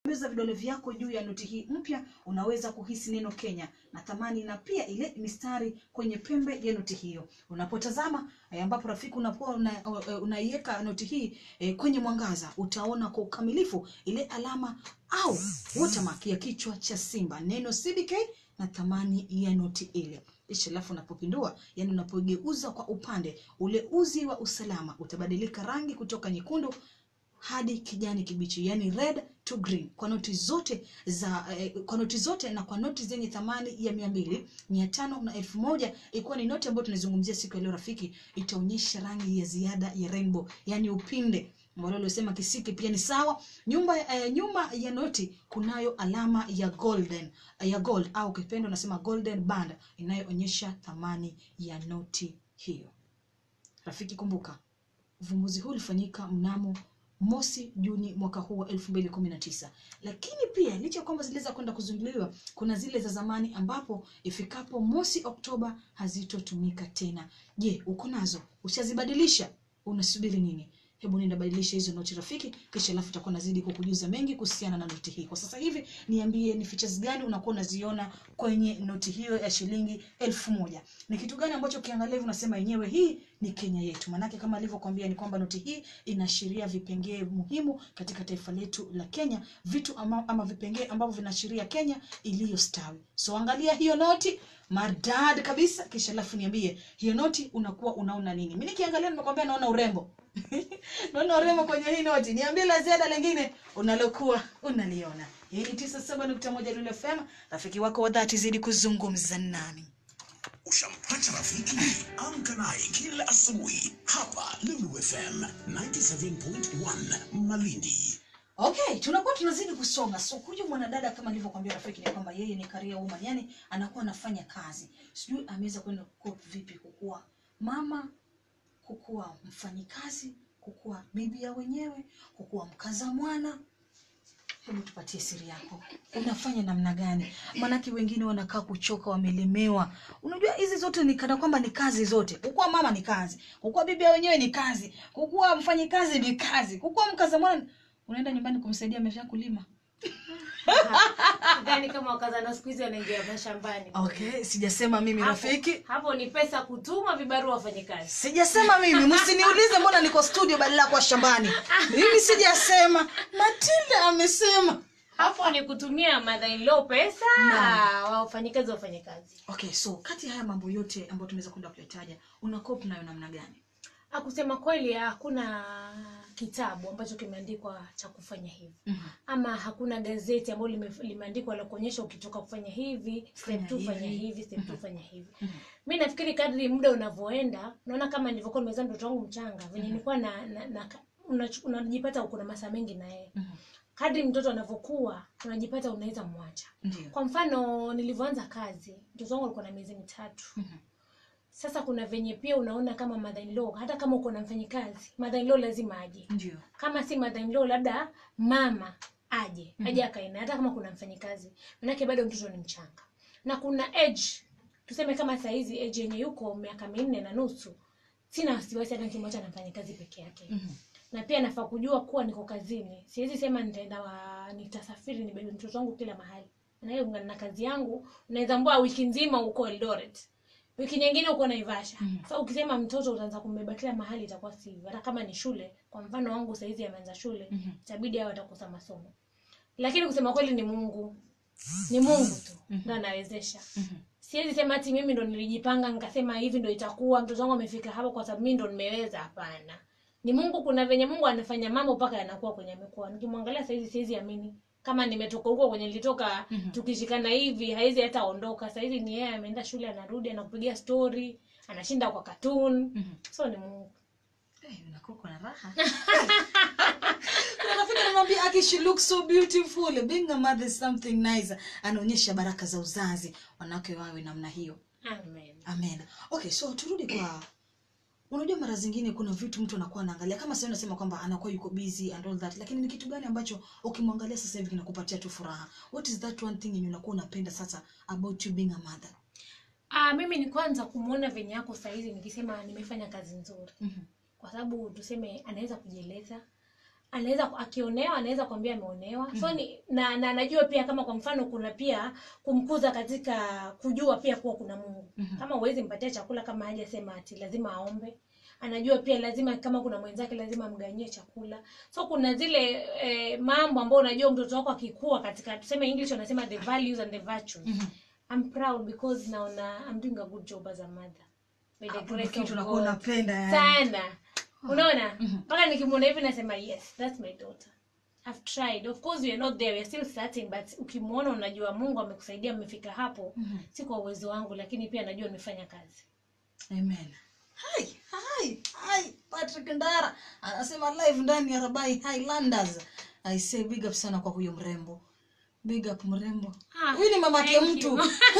Bonyeza vidole vyako juu ya noti hii mpya, unaweza kuhisi neno Kenya na thamani na pia ile mistari kwenye pembe ya noti hiyo. Unapotazama eh, ambapo rafiki unapoa una, eh, unaiweka noti hii eh, kwenye mwangaza, utaona kwa ukamilifu ile alama au watermark ya kichwa cha simba, neno CBK na thamani ya noti ile. Kisha alafu unapopindua, yani unapogeuza kwa upande, ule uzi wa usalama utabadilika rangi kutoka nyekundu hadi kijani kibichi yani red to green kwa noti zote za eh, kwa noti zote na kwa noti zenye thamani ya mia mbili mia tano na elfu moja ikiwa ni noti ambayo tunazungumzia siku ya leo rafiki itaonyesha rangi ya ziada ya rainbow yani upinde wale waliosema kisiki pia ni sawa nyumba eh, nyuma ya noti kunayo alama ya golden ya gold au kipendo nasema golden band inayoonyesha thamani ya noti hiyo rafiki kumbuka uvumbuzi huu ulifanyika mnamo mosi Juni mwaka huu wa 2019. Lakini pia licha ya kwamba ziliweza kwenda kuzinduliwa, kuna zile za zamani ambapo ifikapo mosi Oktoba hazitotumika tena. Je, uko nazo? Ushazibadilisha? Unasubiri nini? Hebu nenda badilisha hizo noti rafiki, kisha alafu utakuwa nazidi kukujuza mengi kuhusiana na noti hii. Kwa sasa hivi niambie ni features gani unakuwa unaziona kwenye noti hiyo ya shilingi elfu moja. Ni kitu gani ambacho ukiangalia hivi unasema yenyewe hii ni Kenya yetu? Maanake kama alivyokuambia ni kwamba noti hii inaashiria vipengee muhimu katika taifa letu la Kenya, vitu ama, ama vipengee ambavyo vinaashiria Kenya iliyostawi. So angalia hiyo noti maridadi kabisa, kisha alafu niambie hiyo noti unakuwa unaona nini? Mimi nikiangalia nimekwambia naona urembo naona urembo kwenye hii noti. Niambie la ziada lingine unalokuwa unaliona. Hii ni tisa saba nukta moja Lulu FM, rafiki wako wa dhati, zidi kuzungumza nami. Ushampata rafiki? Amka naye kila asubuhi hapa Lulu FM 97.1 Malindi. Okay, tunakuwa tunazidi kusonga. So huyu mwanadada kama nilivyokuambia rafiki ni kwamba yeye ni career woman, yani anakuwa anafanya kazi. Sijui ameweza kwenda cope vipi kukuwa mama, kukuwa mfanyikazi, kukuwa bibi ya wenyewe, kukuwa mkaza mwana. Hebu tupatie siri yako, unafanya namna gani? Maanake wengine wanakaa kuchoka, wamelemewa. Unajua hizi zote ni kana kwamba ni kazi zote. Kukuwa mama ni kazi, kukuwa bibi ya wenyewe ni kazi, kukuwa mfanyikazi ni kazi, kukuwa mkaza mwana unaenda nyumbani kumsaidia amesha kulima. Sidhani kama wakazana siku hizi wanaingia mashambani. Okay, sijasema mimi Hapo- rafiki, Hapo ni pesa kutuma vibarua wafanye kazi. sijasema mimi. Msiniulize mbona niko studio badala ya kuwa shambani. Mimi sijasema, Matilda amesema. Hapo ni kutumia mother in law pesa, wafanyikazi wafanye kazi. Okay, so kati ya haya mambo yote ambayo tumeweza kwenda kuyataja, una cope nayo namna gani? Ah, Kusema kweli hakuna kitabu ambacho kimeandikwa cha kufanya hivi Mhm. ama hakuna gazeti ambalo lime- limeandikwa la kuonyesha ukitoka kufanya hivi Fanya step two fanya hivi. hivi step two fanya hivi Mhm. mi nafikiri kadri muda unavyoenda naona kama nilivyokuwa nimezaa mtoto wangu mchanga venye nilikuwa na, na, na unach- unajipata uko na masaa mengi na yeye Mhm. kadri mtoto anavyokuwa unajipata unaweza mwacha Ndio. kwa mfano nilivyoanza kazi mtoto wangu alikuwa na miezi mitatu Mhm. sasa kuna venye pia unaona kama mother in law hata kama uko na mfanyikazi mother in law lazima aje Ndio. kama si mother in law labda mama aje aje akae naye, hata kama kuna mfanyikazi manake bado mtoto ni mchanga na kuna age tuseme kama saa hizi age yenye yuko miaka minne na nusu sina wasiwasi hata nikimwacha na mfanyikazi peke yake Mhm. na pia nafaa kujua kuwa niko kazini siwezi sema nitaenda wa, nitasafiri nibebe mtoto wangu kila mahali na hiyo kulingana na kazi yangu unaweza mbua wiki nzima uko Eldoret wiki nyingine uko Naivasha Mhm. sasa ukisema mtoto utaanza kumbeba kila mahali itakuwa si hivyo hata kama ni shule kwa mfano wangu saizi ameanza shule Mhm. itabidi hao watakosa masomo lakini kusema kweli ni Mungu ni Mungu tu ndo anawezesha Mhm. siwezi sema ati mimi ndo nilijipanga nikasema hivi ndo itakuwa mtoto wangu amefika hapo kwa sababu mimi ndo nimeweza hapana ni mungu kuna venye mungu anafanya mambo mpaka yanakuwa kwenye amekuwa nikimwangalia saizi siwezi amini kama nimetoka huko kwenye nilitoka Mhm. tukishikana hivi haizi hata ondoka saizi ni yeye ameenda shule anarudi anakupigia story anashinda kwa cartoon Mhm. so ni mungu Eh, unakuwa uko na raha. Kuna rafiki anamwambia aki she looks so beautiful. Being a mother is something nice. Anaonyesha baraka za uzazi. Wanawake wawe namna hiyo. amen Amen. Okay, so turudi kwa unajua mara zingine kuna vitu mtu anakuwa anaangalia kama sasa unasema kwamba anakuwa yuko busy and all that lakini ni kitu gani ambacho ukimwangalia sasa hivi kinakupatia tu furaha what is that one thing yenye unakuwa unapenda sasa about you being a mother ah mimi ni kwanza kumwona venye yako saizi nikisema nimefanya kazi nzuri Mhm. kwa sababu tuseme anaweza kujieleza anaweza akionewa anaweza kuambia ameonewa so ni, na na najua pia kama kwa mfano kuna pia kumkuza katika kujua pia kuwa kuna mungu kama huwezi mpatia chakula kama hajasema ati lazima aombe anajua pia lazima kama kuna mwenzake lazima amganyie chakula so kuna zile eh, mambo ambayo unajua mtoto wako akikua katika tuseme english wanasema the values and the virtues I'm proud because naona I'm doing a good job as a mother By the Hapo grace ndo kitu of unakuwa God. unapenda yani. sana unaona mpaka nikimwona hivi nasema yes that's my daughter I've tried of course we are not there we are still starting but ukimwona unajua mungu amekusaidia mmefika hapo si kwa uwezo wangu lakini pia najua nimefanya kazi amen hai hai hai patrick ndara anasema live ndani ya rabai highlanders i say big up sana kwa huyo mrembo big up mrembo Ah, huyu ni mamake thank mtu you.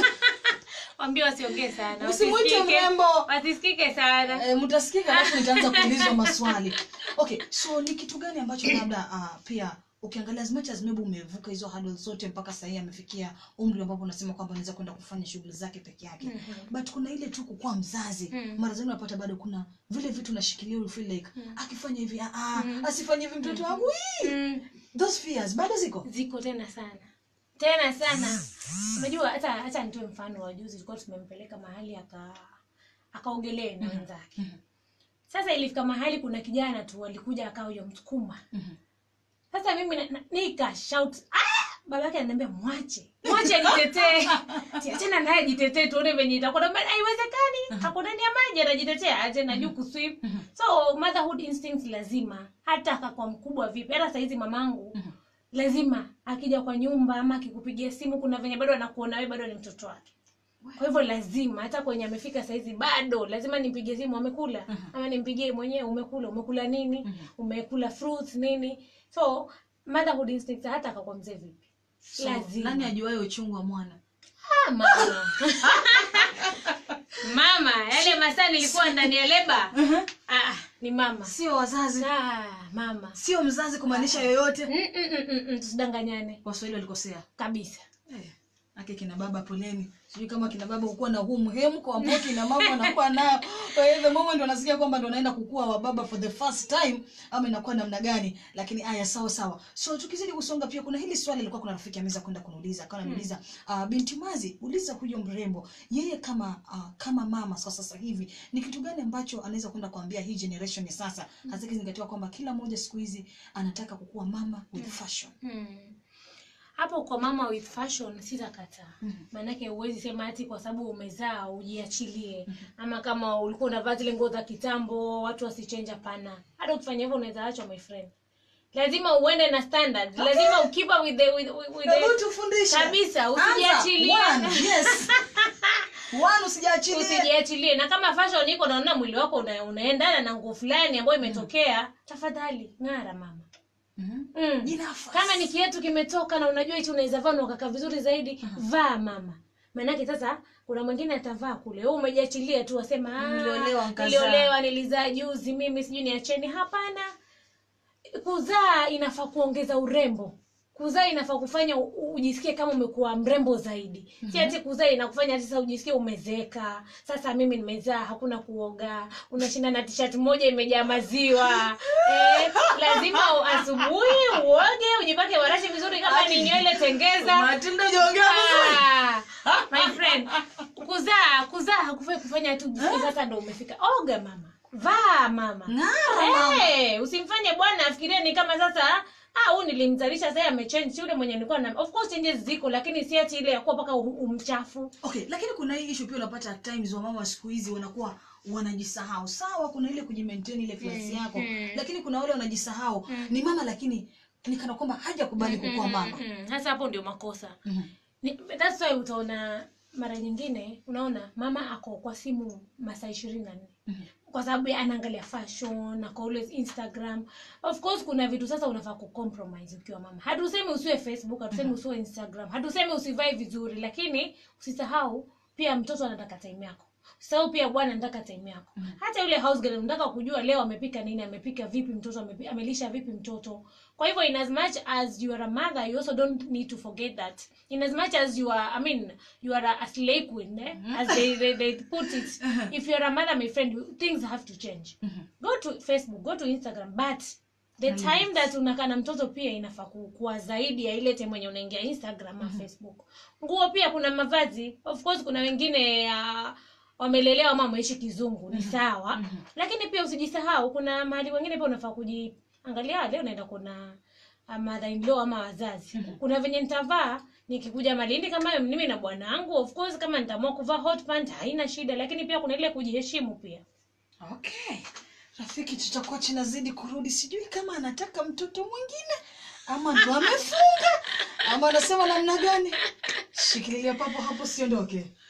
wambie wasiongee sana Usimwite wasisikike- mrembo. wasisikike sana Eh, mtasikika alafu nitaanza kuulizwa maswali okay so ni kitu gani ambacho labda uh, pia ukiangalia as much as maybe umevuka hizo hurdles zote mpaka sahii amefikia umri ambapo unasema kwamba anaweza kwenda kufanya shughuli zake peke yake but kuna ile tu kukuwa mzazi Mhm. mara zingine unapata bado kuna vile vitu unashikilia you feel like akifanya hivi ah, ah, asifanye hivi mtoto wangu hii." mm. those fears bado ziko ziko tena sana tena sana unajua hata hata nitoe mfano wa juzi tulikuwa tumempeleka mahali aka akaogelee na wenzake sasa ilifika mahali kuna kijana tu alikuja akawa huyo msukuma Mhm. sasa mimi na- na- nika shout ah! baba yake ananiambia mwache mwache ajitetee Ati achana naye ajitetee tuone venye itakuwa Naambia, haiwezekani ako ndani ya maji anajitetea aje na juu kuswim so motherhood instincts lazima hata akakwa mkubwa vipi hata saizi mamangu lazima akija kwa nyumba ama akikupigia simu kuna venye bado anakuona wewe bado ni mtoto wake kwa hivyo lazima hata kwenye amefika saizi bado lazima nimpigie simu amekula ama nimpigie mwenyewe umekula umekula nini umekula fruits nini so motherhood instincts hata akakwa mzee vipi so, lazima nani ajuaye uchungu wa mwana Ah, mama mama yale masaa nilikuwa ndani ya leba ah, ni mama sio wazazi ah, mama sio mzazi kumaanisha yoyote Mm, mm, mm, mm, mm, tusidanganyane waswahili walikosea kabisa Eh, ake kina baba poleni sijui kama kina baba hukuwa na huu mhemko ambao kina mama wanakuwa nao kwa hiyo the moment wanasikia kwamba ndo wanaenda kukua wa baba for the first time ama inakuwa namna gani lakini aya sawa sawa so tukizidi kusonga pia kuna hili swali ilikuwa kuna rafiki ameweza kwenda kuniuliza akawa ananiuliza uh, binti mazi uliza huyo mrembo yeye kama uh, kama mama kwa sasa hivi ni kitu gani ambacho anaweza kwenda kuambia hii generation ya sasa hasa ikizingatiwa kwamba kila mmoja siku hizi anataka kukuwa mama with fashion hmm. hapo kwa mama with fashion sitakataa maanake huwezi sema ati kwa sababu umezaa ujiachilie ama kama ulikuwa unavaa zile nguo za kitambo watu wasichange hapana hata ukifanya hivyo unaweza achwa my friend lazima uende na standard lazima ukipa with the, with, with, with Hebu the, tufundishe. Kabisa, Anza. usijiachilie. One, yes. One, usijiachilie. usijiachilie na kama fashion iko naona mwili wako una, unaendana na nguo fulani ambayo imetokea tafadhali ng'ara mama Mhm. mm. Jinafasi. kama ni kiatu kimetoka na unajua hichi unaweza vaa na ukakaa vizuri zaidi vaa mama maanake sasa kuna mwingine atavaa kule wewe umejiachilia tu wasema "Ah, Niliolewa nkazaa." niliolewa nilizaa juzi mimi sijui niacheni hapana kuzaa inafaa kuongeza urembo kuzaa inafaa kufanya u- u- ujisikie kama umekuwa mrembo zaidi si ati kuzaa inakufanya sasa ujisikie umezeeka sasa mimi nimezaa hakuna kuoga unashinda na t-shirt moja imejaa maziwa eh, lazima u- asubuhi uoge ujipake warashi vizuri kama ni nywele tengeza Matilda hujaongea vizuri. Ah, my friend kuzaa kuzaa hakufai kufanya tu jisikie sasa ndo umefika oga mama vaa mama Ng'ara, mama. hey, usimfanye bwana afikirie ni kama sasa ah huyu nilimzalisha sasa amechange si yule mwenye nilikuwa na of course changes ziko lakini si ati ile ya kuwa mpaka u- umchafu okay lakini kuna hii issue pia unapata at times wamama wa siku hizi wanakuwa wanajisahau sawa kuna ile kujimaintain ile klasi yako lakini kuna wale wanajisahau ni mama lakini ni kana kwamba hajakubali kukuwa mama Mm, sasa hapo ndio makosa Mhm. Ni- that's why utaona mara nyingine unaona mama ako kwa simu masaa ishirini na nne kwa sababu ya- anaangalia fashion ako always instagram of course kuna vitu sasa unafaa kucompromise ukiwa mama hatusemi usiwe facebook hatusemi usiwe instagram hatusemi usivae vizuri lakini usisahau pia mtoto anataka time yako usisahau pia bwana anataka time yako hata yule house girl unataka kujua leo amepika nini amepika vipi mtoto amepi, amelisha vipi mtoto kwa hivyo in as much as you are a mother you also don't need to forget that in as much as you are i mean you are a, a slay queen eh? as they, they, they put it if you are a mother my friend you- things have to change go to facebook go to instagram but the Na time that unakaa na mtoto pia inafaa ku- kuwa zaidi ya ile time wenye unaingia instagram na facebook nguo pia kuna mavazi of course kuna wengine uh, wamelelewa ama wameishi kizungu ni sawa lakini pia usijisahau kuna mahali wengine pia unafaa kujiangalia leo naenda kuna uh, mother in law ama wazazi kuna venye nitavaa nikikuja malindi kama hayo mimi na bwanangu of course kama nitaamua kuvaa hot pant haina shida lakini pia kuna ile kujiheshimu pia okay rafiki tutakuwa tunazidi kurudi sijui kama anataka mtoto mwingine ama ndo amefunga ama anasema namna gani shikilia papo hapo siondoke